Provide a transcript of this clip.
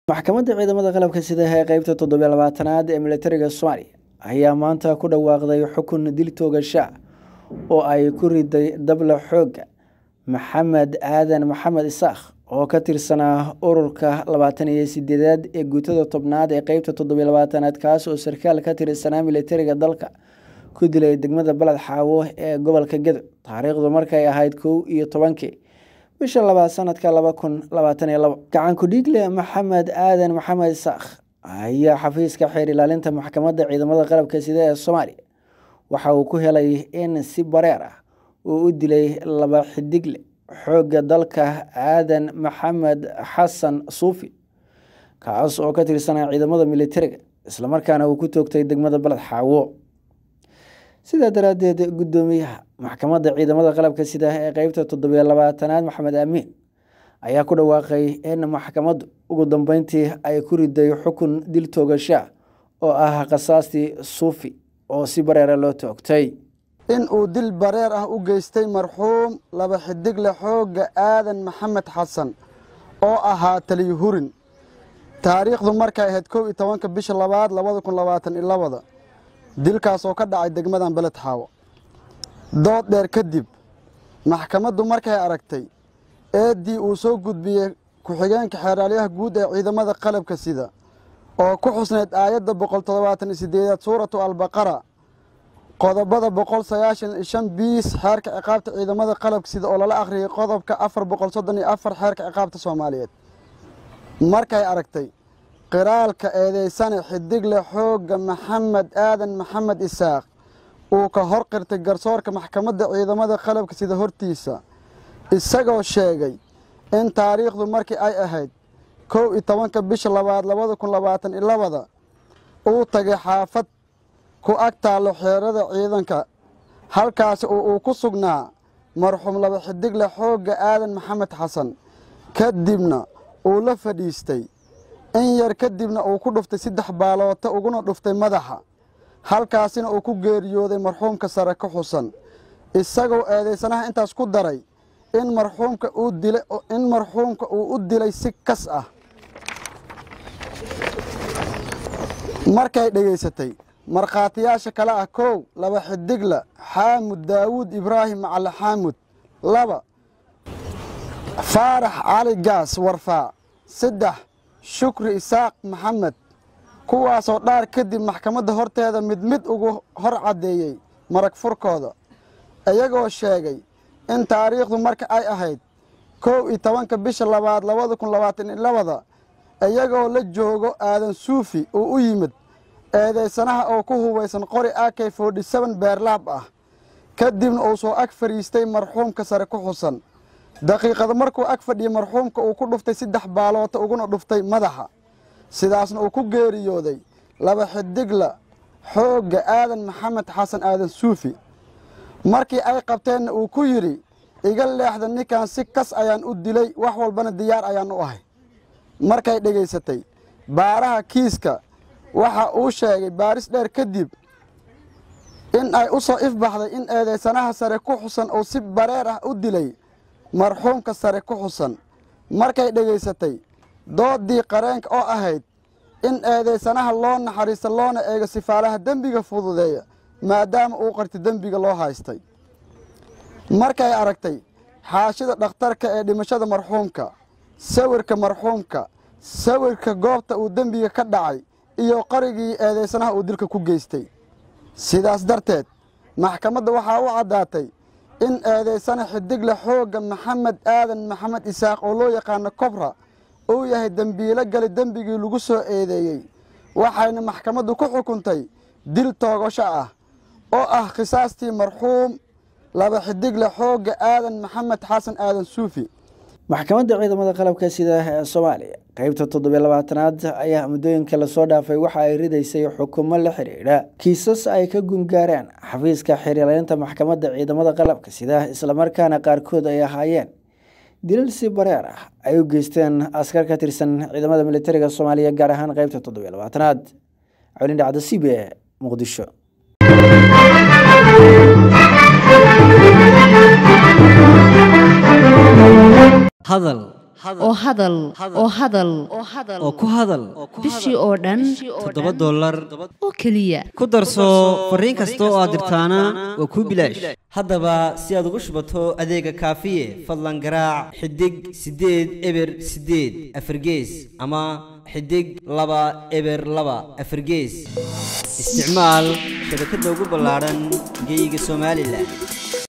maxkamadda ciidamada qalabka sida ee qeybta toddobiyo labaatanaad ee militariga soomaaliya ayaa maanta ku dhawaaqday xukun dil toogasha oo ay ku riday dabla xooga maxamed aadan maxamed isaakh oo ka tirsanaa ururka labaatan iyo sideedaad ee guutada tobnaad ee qeybta toddobiyo labaatanaad kaas oo sarkaal ka tirsanaa militariga dalka ku dilay degmada baled xaawo ee gobolka gedo taariikhdu markay ahayd kow iyo tobankii bisha labaad sanadka laba kun labaatan iyo labo gacan ku-dhiigle maxamed aadan maxamed isaakh ayaa xafiiska xeer ilaalinta maxkamadda ciidamada qalabka sida ee soomaaliya waxa uu ku helay in si bareer ah uu u dilay laba xidigle xoogga dalka aadan maxamed xasan suufi kaas oo ka tirsanaa ciidamada militariga islamarkaana uu ku toogtay degmada baled xaawo sidaa daraaddeed guddoomiyaha maxkamadda ciidamada qalabka sida ee qeybta toddobiyo labaatanaad maxamed aamiin ayaa ku dhawaaqay in maxkamaddu ugu dambeyntii ay ku riday xukun dil toogasha oo ah khasaastii suufi oo si bareera loo toogtay in uu dil bareer ah u geystay marxuum laba xidigle xoogga aadan maxamed xasan oo ahaa taliyo hurin taariikhdu markay ahayd kow iyo tobanka bisha labaad labada kun labaatan iyo labada dilkaas oo ka dhacay degmadan beled xaawo dood dheer kadib maxkamaddu markay aragtay eeddii uu soo gudbiyey ku-xigeenka xeeraalyaha guud ee ciidamada qalabka sida oo ku xusnayd aayadda boqol toddobaatan iyo sideedaad suuratu albaqara qodobada boqol sagaashan iyo shan biis xeerka ciqaabta ciidamada qalabka sida oo lala akhriyay qodobka afar boqol soddon iyo afar xeerka ciqaabta soomaaliyeed markay aragtay qiraalka eedeysane xidigle xoogga maxamed aadan maxamed isaaq uu ka hor qirtay garsoorka maxkamadda ciidamada qalabka sida hortiisa isagoo sheegay in taariikhdu markii ay ahayd kow iyo tobanka bisha labaad labada kun labaatan iyo labada uu tagay xaafad ku ag taallo xeerada ciidanka halkaasi oo uu ku sugnaa marxuum laba xidigle xoogga aadan maxamed xasan kadibna uu la fadhiistay in yar kadibna uu ku dhuftay saddex baaloota uguna dhuftay madaxa halkaasina uu ku geeriyooday marxuumka sare ka xusan isagoo eedaysanaha intaas ku daray in marxuumka uu dilay in marxuumka uu u dilay si kas ah markay dhegaysatay markhaatiyaasha kale ah kow laba xidigla xaamud daawuud ibraahim macali xaamud laba faarax cali gaas warfaa saddex shukri isaaq maxamed kuwaasoo dhaar kadib maxkamadda horteeda mid mid ugu hor caddeeyey marag furkooda iyagoo sheegay in taariikhdu marka ay ahayd kow iyo tobanka bisha labaad labada kun labaatan iyo labada iyagoo la joogo aadan suufi uu u yimid eedaysanaha oo ku hubaysan qori ak forty seven beerlaab ah kadibna uu soo ag fadhiistay marxuumka sare ku xusan daqiiqada markuu ag fadhiyey marxuumka uu ku dhuftay saddex baaloota uguna dhuftay madaxa sidaasna uu ku geeriyooday laba xidigla xoogga aadan maxamed xasan aadan suufi markii ay qabteenna uu ku yidhi iga leexda ninkan si kas ayaan u dilay wax walbana diyaar ayaan u ahay markay dhegaysatay baaraha kiiska waxa uu sheegay baaris dheer kadib in ay u soo ifbaxday in eedaysanaha sare ku xusan uu si bareer ah u dilay marxuumka sare ku xusan markay dhegaysatay doodii qareenka oo ahayd in eedaysanaha loo naxariisto loona eego sifaalaha dembiga fududeeya maadaama uu qarti dembiga loo haystay markay aragtay xaashida dhakhtarka ee dhimashada marxuumka sawirka marxuumka sawirka goobta uu dembiga ka dhacay iyo qarigii eedaysanaha uu dilka ku geystay sidaas darteed maxkamadda waxaa u caddaatay in eedaysana xidigle xoogga maxamed aadan maxamed isaaq oo loo yaqaano kobra uu yahay dembiilo gali dembigii lagu soo eedeeyey waxayna maxkamaddu ku xukuntay dil toogasho ah oo ah khisaastii marxuum laba xidigle xoogga aadan maxamed xasan aadan suufi maxkamadda ciidamada qalabka sida ee soomaaliya qeybta toddobiyo labaatanaad ayaa muddooyinka lasoo dhaafay waxa ay ridaysay xukumo la xidhiidha kiisas ay ka gungaareen xafiiska xiriirleynta maxkamadda ciidamada qalabka sida islamarkaana qaarkood ay ahaayeen dilal si bareer ah ay u geysteen askar ka tirsan ciidamada militariga soomaaliya gaar ahaan qeybta toddobiyo labaatanaad colin dhacda c b e muqdisho hadal oo hadal oo hadal oo ku hadal bishii oo dhan toddoba dollar oo keliya ku darso fariin kasta oo aad dirtaana waa kuu bilaash haddaba si aad ugu shubato adeega kaafiye fadlan garaac xidig siddeed eber siddeed afargees ama xidig laba eber laba afargees isticmaal shabakadda ugu ballaadhan geyga somalilan